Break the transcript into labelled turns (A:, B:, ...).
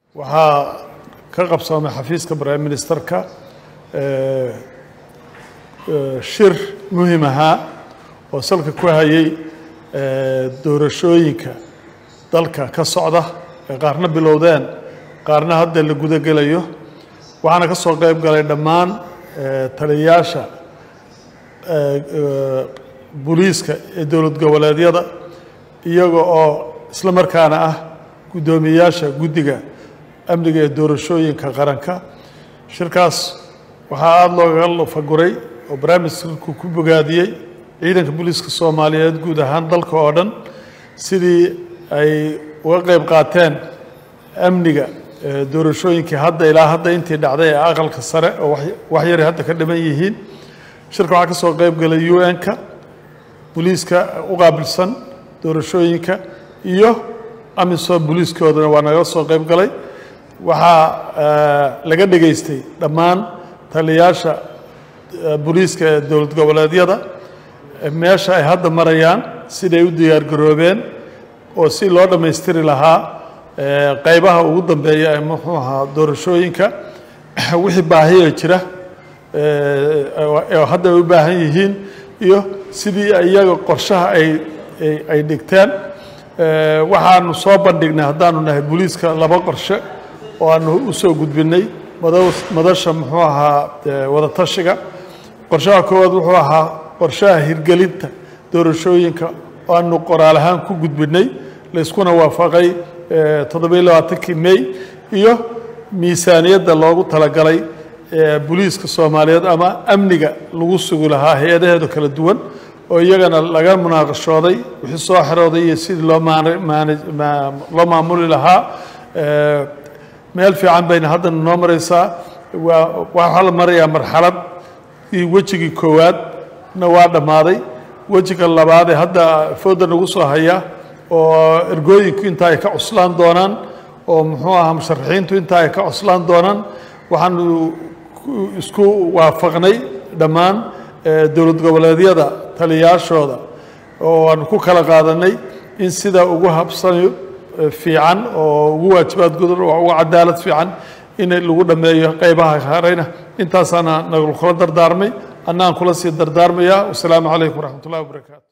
A: waxaa ka qabsoomay xafiiska prime ministerka shir muhim ahaa oo salka ku hayay doorashooyinka dalka ka socda ee qaarna bilowdeen qaarna hadda la gudagelayo waxaana ka soo qayb galay dhammaan taliyayaasha booliiska ee dowlad goboleedyada iyaga oo isla markaana ah guddoomiyeyaasha guddiga amniga ee doorashooyinka qaranka shirkaas waxaa aada looga lafaguray oo barnaamijku ku bogaadiyey ciidanka booliiska soomaaliyeed guud ahaan dalka oo dhan sidii ay uga qayb qaateen amniga doorashooyinkii hadda ilaa hadda intii dhacday ee aqalka sare oo wax yaray hadda ka dhiman yihiin shirka waxaa ka soo qayb galay u n-ka booliiska u qaabilsan doorashooyinka iyo amisom booliiskoodana waa naga soo qayb galay waxaa laga dhegaystay dhammaan taliyayaasha booliiska ee dowlad goboleedyada meesha ay hadda marayaan siday u diyaargaroobeen oo si loo dhammaystiri lahaa qaybaha ugu dambeeya ee muxuu ahaa doorashooyinka wixii baahiya jira oo hadda ay u baahan yihiin iyo sidii iyaga qorshaha ay ay dhigteen waxaanu soo bandhignay haddaanu nahay booliiska laba qorshe oo aanu u soo gudbinay madasha muxuu ahaa wadatashiga qorshaha koowaad wuxuu ahaa qorshaha hirgelinta doorashooyinka oo aanu qoraal ahaan ku gudbinay layskuna waafaqay toddobiyo labaatankii may iyo miisaaniyadda loogu talagalay booliiska soomaaliyeed ama amniga lagu sugi lahaa hay-adaheedu kala duwan oo iyagana laga munaaqashooday wixii soo xerooday iyo sidii loo loo maamuli lahaa meel fiican bayna haddana noo maraysaa waa waxaa la marayaa marxalad wejigii koowaadna waa dhammaaday wejiga labaad ee hadda fooda nagu soo haya oo ergooyinku inta ay ka cuslaan doonaan oo muxuu ahaa musharaxiintu inta ay ka cuslaan doonaan waxaanu isku waafaqnay dhammaan dowlad goboleedyada taliyayaashooda oo aanu ku kala qaadanay in sida ugu habsanayo fiican oo ugu waajibaad gudan oo ugu cadaalad fiican in lagu dhammeeyo qaybaha hareyna intaasaana nagula dardaarmay annaan kula sii dardaarmayaa wasalaamu calaykum waraxmat ullahi wabarakaatu